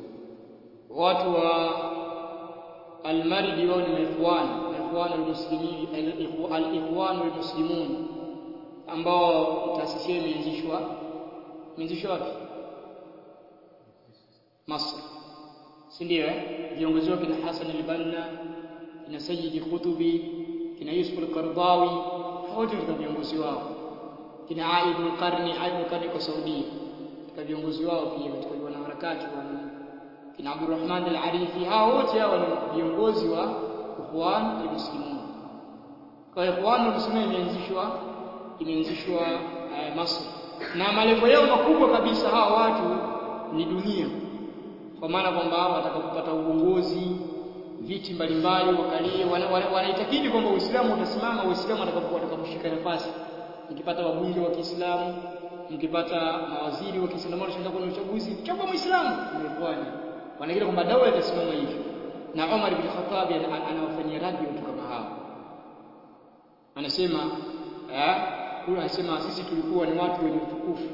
watu wa almaridi wao ni ikhwan ikhwan almuslimin alikhwan almuslimun ambao taasisi hiyo imeanzishwa imeanzishwa wapi Masr si ndio eh viongozi wake kina Hassan al-Banna kina Sayyid Qutubi kina Yusuf al-Qardawi wote ni viongozi wao kina Aid al-Qarni Aid al-Qarni kwa Saudi katika viongozi wao pia katika wanaharakati wa kina Abdurrahman al-Arifi hao wote hao ni viongozi wa Ikhwan al-Muslimun kwa Ikhwan al-Muslimun imeanzishwa imeanzishwa uh, Masr na malengo yao makubwa kabisa hawa watu ni dunia kwa maana kwamba wataka kupata uongozi viti mbalimbali wakalie wanaitakidi kwamba Uislamu utasimama Uislamu atakaposhika nafasi mkipata wabunge wa Kiislamu mkipata mawaziri wa Kiislamu wanashinda kwenye uchaguzi chagua Muislamu mmefanya wanagira kwamba dawa itasimama hivyo na Umar ibn Khattab anawafanyia raddi watu kama hao anasema eh huyo anasema sisi tulikuwa ni watu wenye utukufu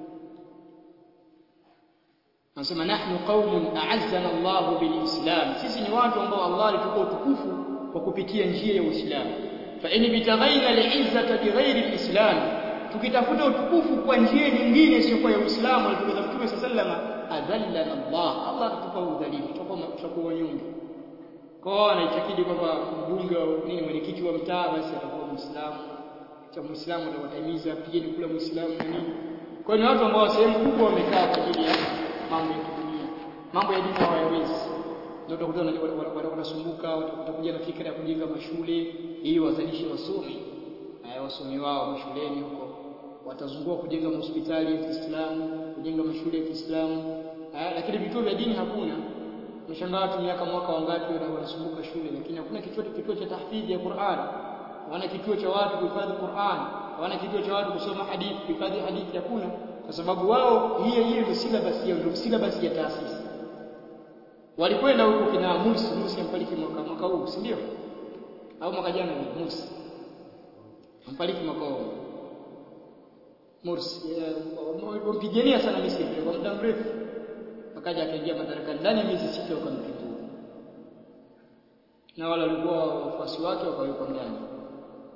anasema nahnu qaumun a'azzana Allah bilislam sisi ni watu ambao Allah alitupa utukufu kwa kupitia njia ya Uislamu fa in bitaghaina al'izzata bighairi alislam tukitafuta utukufu kwa njia nyingine isiyokuwa ya Uislamu alitukuza Mtume sallama adhallana Allah Allah atatupa udhalili tutakuwa wanyonge kwa anaitakidi kwamba mbunge nini mwenyekiti wa mtaa basi atakuwa Muislamu cha Muislamu atawatimiza pigeni kula Muislamu na nini kwa hiyo ni watu ambao sehemu kubwa wamekaa kwa ajili ya mambo ya kidunia mambo ya dini hawayawezi ndio utakuta wanasumbuka watakuja na fikra ya kujenga mashule ili wazalishe wasomi na wasomi wao mashuleni huko watazunguka kujenga hospitali ya Kiislamu kujenga mashule ya Kiislamu lakini vituo vya dini hakuna mshangaa watu miaka mwaka wangapi wanasumbuka shule lakini hakuna kituo kituo cha tahfidhi ya Qur'an hawana kituo cha watu kuhifadhi Qur'an hawana kituo cha watu kusoma hadithi kuhifadhi hadithi hakuna kwa sababu wao hiyo hiyo ndio syllabus yao ndio syllabus ya taasisi walikwenda huko kina Musi Musi ampaliki mwaka mwaka huu si ndio au mwaka jana ni Musi ampaliki mwaka huu Mursi wampigania sana Misri kwa muda mrefu akaja akaingia madarakani ndani ya miezi sita wakampindua na wale walikuwa wafuasi wake wakawekwa ndani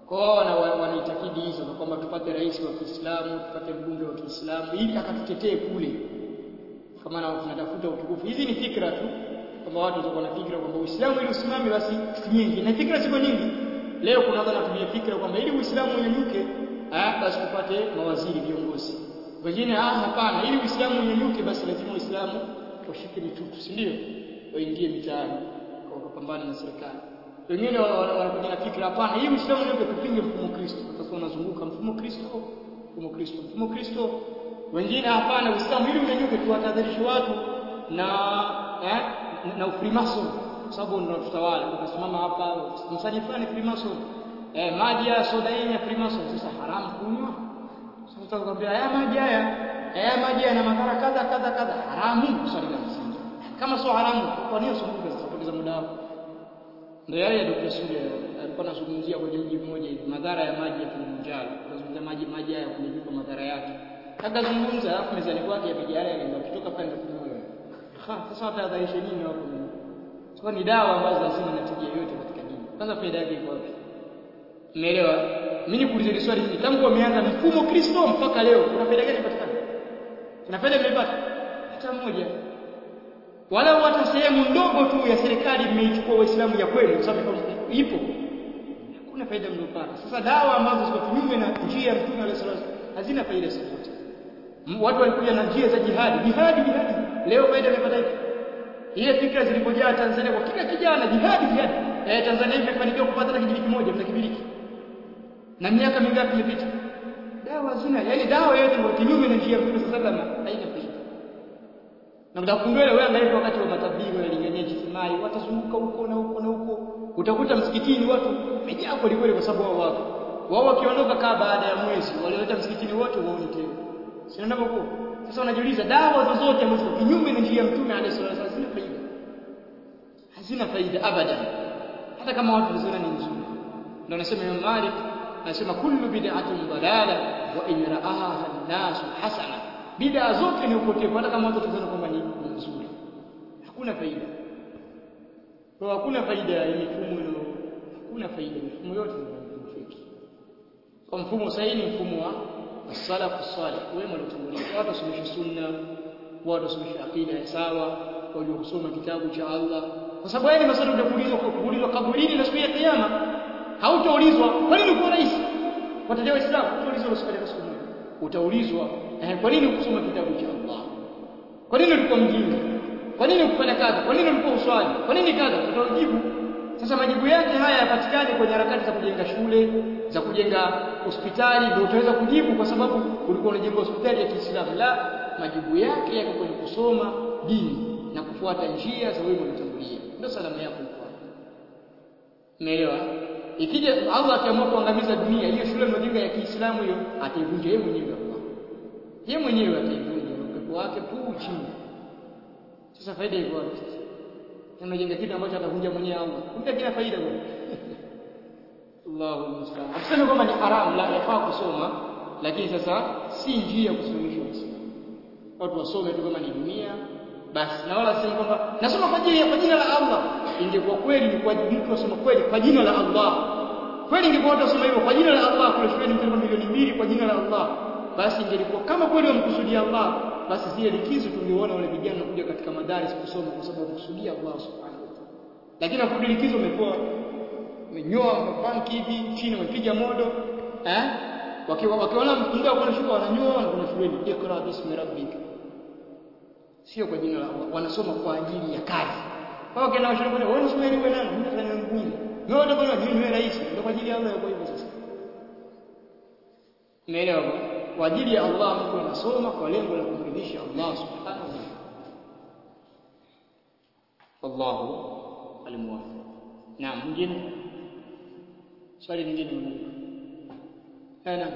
kwa hiyo wana, wanaitakidi hizo kwamba tupate rais wa Kiislamu tupate mbunge wa Kiislamu ili akatutetee kule kama na tunatafuta utukufu hizi ni fikra tu kwamba watu watakuwa na fikra kwamba Uislamu ili usimame basi nyingi na fikra ziko nyingi leo kuna watu wanatumia fikra kwamba ili Uislamu unyanyuke ah basi tupate mawaziri viongozi wengine ah hapana ili Uislamu unyanyuke basi lazima Uislamu washike mitutu si ndio waingie mitaani kwa kupambana na serikali wengine wanakuja na fikra hapana ili Uislamu unyanyuke tupinge mfumo Kristo utakuwa unazunguka mfumo Kristo mfumo Kristo mfumo Kristo wengine hapana Uislamu ili unyanyuke tuwatahadharishe watu na eh, na ufrimason sababu ndio tutawala tukasimama hapa msaji fulani freemason eh, maji ya soda yenye ya freemason sasa haramu kunywa sasa tutakwambia haya maji haya haya maji yana madhara kadha kadha kadha haramu swali la msingi kama sio haramu kwa nini usumbuke sasa kupoteza muda wako ndio yale ya Dr. Sule alikuwa anazungumzia kwenye mji mmoja hivi madhara ya maji ya Kilimanjaro anazungumzia maji maji haya kunijuka madhara yake akazungumza alafu mezani kwake yapiga yale yale kutoka pale ndio kunywa sasa watahadharisha nini wako kwa ni dawa ambazo hazina natija yoyote katika dini. Kwanza faida yake iko wapi? Umeelewa? Mimi nikuulize swali hili. Tangu wameanza mfumo Kristo mpaka leo, kuna faida gani ipatikana? Kuna faida imepata? Hata mmoja. Wala hata sehemu ndogo tu ya serikali imeichukua Waislamu ya kweli, kwa sababu ipo. Hakuna faida mlopata. Sasa dawa ambazo ziko kinyume na njia ya Mtume alayhi salatu hazina faida zozote. Watu walikuja na njia za jihadi, jihadi, jihadi. Leo faida imepata ipi? ile fikra zilipojaa Tanzania kwa kila kijana jihadi jihadi eh Tanzania imefanikiwa kupata hata kijiji kimoja mna kibiriki na miaka mingapi imepita dawa zina yani dawa yote ni kinyume na njia ya Mtume sallallahu alaihi wasallam haina faida na mtakundwele wewe angalia wakati wa matablighi wanalingania jitimai watazunguka huko na huko na huko utakuta msikitini watu wamejaa kweli kweli kwa sababu wao wako wao wakiondoka kaa baada ya mwezi walioleta msikitini wote waone tena sio ndivyo sasa unajiuliza dawa zozote ambazo kinyume na njia ya Mtume alayhi salatu hazina faida. Hazina faida abadan. Hata kama watu waziona ni nzuri. Ndio anasema Imam Malik anasema kullu bid'atin dalala wa in ra'aha an-nas hasana. Bid'a zote ni upotevu hata kama watu wataziona kwamba ni nzuri. Hakuna faida. Kwa hakuna faida ya mifumo hiyo. Hakuna faida mifumo yote ni feki. Kwa mfumo sahihi ni mfumo wa as-salafu salih wema waliotangulia watu wasomeshe sunna watu wasomeshe aqida ya sawa waliosoma kitabu cha Allah kwa sababu yale maswali utakuulizwa kwa kuulizwa kaburini na siku ya kiyama hautaulizwa kwa nini uko rais watajua waislamu utaulizwa maswali ya siku moja utaulizwa eh, kwa nini ukusoma kitabu cha Allah kwa nini ulikuwa mjinga kwa nini ukufanya kazi kwa nini ulikuwa uswali kwa nini kaza utajibu sasa majibu yake haya yapatikane kwenye harakati za kujenga shule, za kujenga hospitali, ndio utaweza kujibu kwa sababu ulikuwa unajenga hospitali ya Kiislamu. La, majibu yake yako kwenye kusoma dini na kufuata njia za wema waliotangulia. Ndio salama yako iko Umeelewa? Ikija Allah akiamua kuangamiza dunia, hiyo shule mnajenga ya Kiislamu hiyo ataivunja yeye mwenyewe Allah. Yeye mwenyewe ataivunja upepo wake tu chini. Sasa faida iko wapi sasa? unajenga kitu ambacho atavunja mwenyewe Allah. Kumbe kina faida bwana. Allahu musta'an. Hatusemi kwamba ni haramu la yafaa kusoma, lakini sasa si njia ya kusomesha Uislamu. Watu wasome tu kama ni dunia basi, na wala sema kwamba nasoma kwa ajili kwa jina la Allah. Ingekuwa kweli ni kwa mtu asoma kweli kwa jina la Allah. Kweli ingekuwa watu wasoma hivyo kwa jina la Allah, kule shuleni mtu milioni mbili kwa jina la Allah. Basi ingelikuwa kama kweli wamkusudia Allah, basi zile likizo tungeona wale vijana kuja katika madaris kusoma kwa sababu kusudia Allah subhanahu wa ta'ala. Lakini hapo likizo umekuwa umenyoa mapanki hivi chini umepiga modo eh wakiwa wakiona muda wa kwenda shule wananyoa na kuna shuleni ikra bismi rabbik sio kwa jina la Allah wanasoma kwa ajili ya kazi kwa hiyo kena shule kwa wewe shule wewe nani mimi nafanya mbunge wewe ndio kwa jini wewe rais ndio kwa ajili ya Allah kwa hivyo sasa umeelewa kwa ajili ya Allah mtu anasoma kwa lengo la kumridhisha Allah subhanahu wa ta'ala wallahu alimuwaffiq naam mwingine swali lingine mwingine naam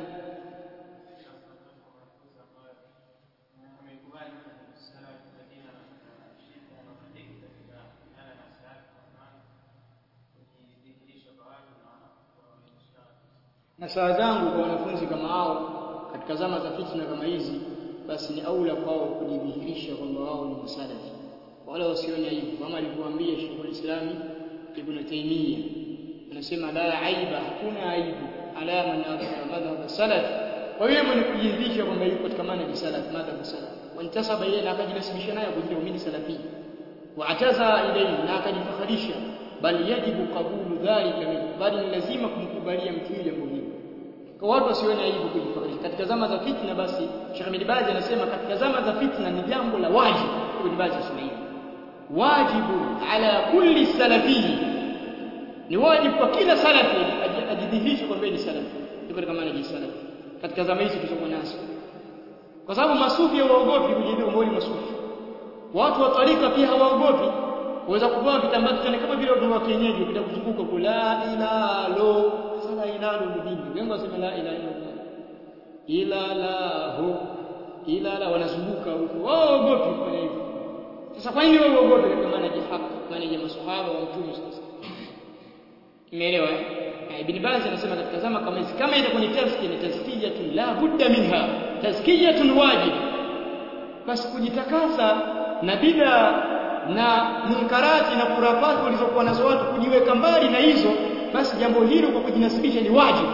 na saa zangu kwa wanafunzi kama hao katika zama za fitna kama hizi basi ni aula kwao kujidhihirisha kwamba wao ni masalafi wala wasione hivyo kama alivyoambia Sheikhul Islami Ibn Taymiyyah anasema la aiba hakuna aibu ala man adhara madhhab salaf kwa hiyo mwenye kujidhisha kwamba yuko katika manhaji salaf madhhab salaf wantasaba yeye na akajinasibisha nayo kwa jina mimi salafi waataza ilayhi na akajifakharisha bal yajibu qabulu dhalika minhu bali ni lazima kumkubalia mtu yule jambo hili kwa watu wasione aibu kujifakharisha katika zama za fitna basi Sheikh Ahmed Bazi anasema katika zama za fitna ni jambo la wajibu Ibn Bazi anasema hivi wajibu ala kulli salafi ni wajibu kwa kila salafi ajidhihirishe kwamba ni salafi yuko katika manhaji salafi katika zama hizi tulizokuwa nazo kwa sababu masufi hawaogopi kujidhihirisha kwamba masufi watu wa tarika pia hawaogopi waweza kuvaa vitambaa kichwani kama vile watu wa kienyeji ukitaka kuzunguka kwa la ilaha lo sala ilaha ni dini wengi wasema la ilaha illa ila la ho ila la wanazunguka huko waogopi kufanya hivyo sasa kwa nini wewe uogope katika maana ya haki maana ya maswahaba wa mtume sasa Umeelewa eh? Ibn Baz anasema katika zama kama hizi kama itakuwa ni tazkiya ni tazkiyatun la budda minha tazkiyatun wajib basi kujitakasa na bid'a na munkarati na kurafati walizokuwa nazo watu kujiweka mbali na hizo basi jambo hilo kwa kujinasibisha ni wajibu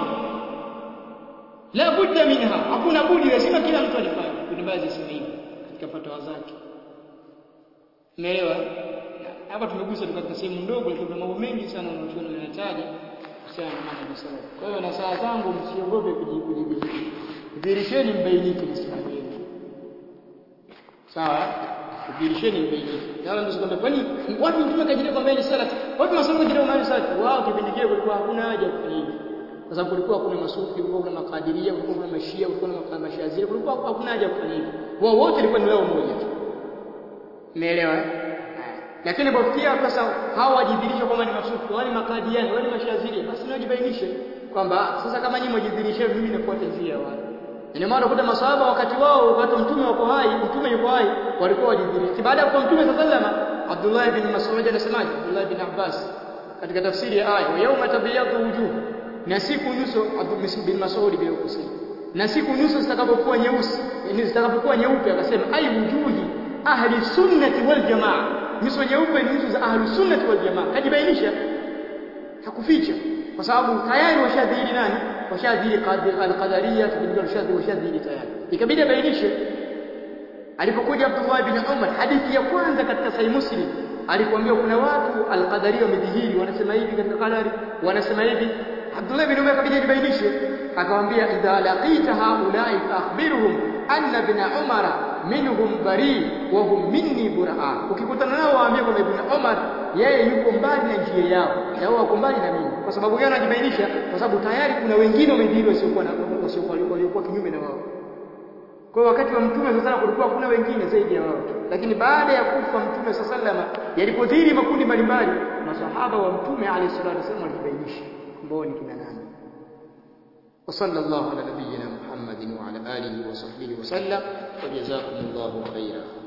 la budda minha hakuna budi lazima kila mtu alifanye Ibn Baz anasema hivi katika fatwa zake Umeelewa? Hapa tumegusa katika sehemu ndogo lakini kuna mambo mengi sana wanachuoni wanataja kuhusiana na mambo ya salaf. Kwa hiyo na saa zangu msiogope kujibidhi. Dhirisheni mbainike msimamo wenu. Sawa? Dhirisheni mbainike. Kama ndio kwamba kwani watu mtume kajilia kwamba ni salaf. Watu wasema kajilia kwamba ni salaf. Wao kipindi kile kulikuwa hakuna haja kufanya hivyo. Kwa sababu kulikuwa kuna masufi, kulikuwa kuna makadiria, kulikuwa kuna mashia, kulikuwa kuna mashaziri, kulikuwa hakuna haja kufanya hivyo. Wao wote walikuwa ni wao mmoja tu. Umeelewa? Lakini kufikia sasa hawa wajidhirisha kwamba ni masufi, wale makadiani, wale mashaziri, basi najibainishe kwamba sasa kama nyinyi mjidhirishe mimi nafuata njia wale. Ndio maana ukuta maswahaba wakati wao wakati mtume wako hai, mtume yuko hai, walikuwa wajidhirisha. Baada ya kuwa mtume sallama, Abdullah ibn Mas'ud anasemaje? Abdullah ibn Abbas katika tafsiri ya aya, wa yawma tabyadu wujuh, na siku nyuso Abdullah bin Mas'ud bila kusema. Na siku nyuso zitakapokuwa nyeusi, yani zitakapokuwa nyeupe akasema ai wujuhi ahli sunnati wal jamaa nyuso nyeupe ni nyuso za ahli sunnati wal jamaa kajibainisha hakuficha kwa sababu tayari washadhiri nani washadhiri al-qadariyya kibidi washadhiri washadhiri tayari ikabidi abainishe alipokuja Abdullah ibn Umar hadithi ya kwanza katika sahih Muslim alikwambia kuna watu al-qadariyya wamedhihiri wanasema hivi katika qadari wanasema hivi Abdullah ibn Umar akabidi abainishe akamwambia idha laqita haula'i fa akhbirhum anna ibn Umara minhum bari wa hum minni buraa ukikutana nao waambie kwamba ibn Umar yeye yuko mbali na njia yao na wao wako mbali na mimi kwa sababu gani anajibainisha kwa sababu tayari kuna wengine wamedhihiri wasiokuwa na wasiokuwa waliokuwa kinyume na wao kwa hiyo wakati wa mtume sasa kulikuwa kuna wengine zaidi ya wao lakini baada ya kufa mtume sallama yalipodhihiri makundi mbalimbali masahaba wa mtume alayhi salatu wasallam walijibainisha kwamba ni kina nani وصلى الله على نبينا محمد وعلى آله وصحبه وسلم وجزاكم الله خيرا